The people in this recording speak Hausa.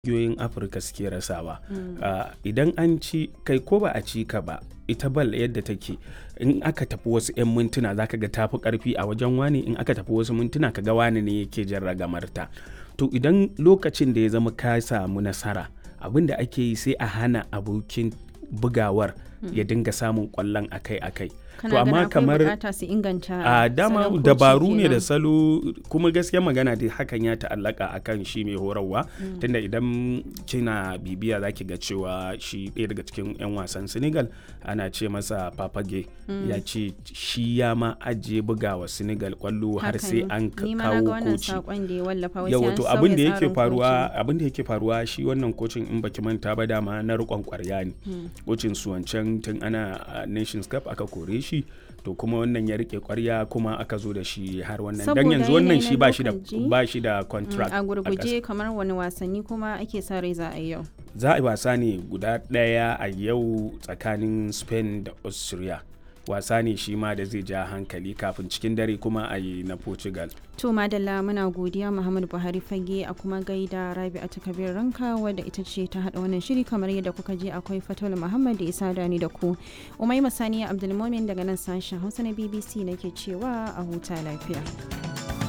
ƙungiyoyin afirka suke rasawa uh, idan an ci kai ko ba a ci ka ba ita bal yadda take in aka tafi wasu 'yan mintuna zaka ga tafi karfi a wajen wani in aka tafi wasu mintuna ka ga wani ne yake jan ragamarta to idan lokacin da ya zama ka samu nasara abin da ake yi sai a hana abokin bugawar ya dinga samun kwallon akai-akai to amma kamar su inganta a dama dabaru ne da salo kuma gaskiya magana dai hakan ya ta'allaka akan shi mai horarwa mm. tunda idan kina bibiya zaki ga cewa shi ɗaya daga cikin 'yan wasan senegal ana ce masa papage mm. ya ce shi ya ma ajiye bugawa senegal kwallo har sai an kawo koci yawa to abin da yake faruwa abin da yake faruwa shi wannan kocin in baki manta ba dama na riƙon kwarya ne kocin su wancan tun ana nations cup aka kore shi shi to kuma wannan ya rike kwarya kuma aka zo da shi har wannan dan yanzu wannan shi ba shi da ba shi da contract a gurguje kamar wani wasanni kuma ake sa rai za a yi yau za a yi wasa ne guda daya a yau tsakanin Spain da Austria wasa ne shi ma da zai ja hankali kafin cikin dare kuma a yi na portugal to madalla muna godiya muhammadu buhari fage a kuma gaida rabi a takabir ranka wadda ita ce ta hada wannan shiri kamar yadda kuka je akwai fatul muhammad da isa dani da ku umai masaniya abdulmomin daga nan sashen hausa na bbc nake cewa a huta lafiya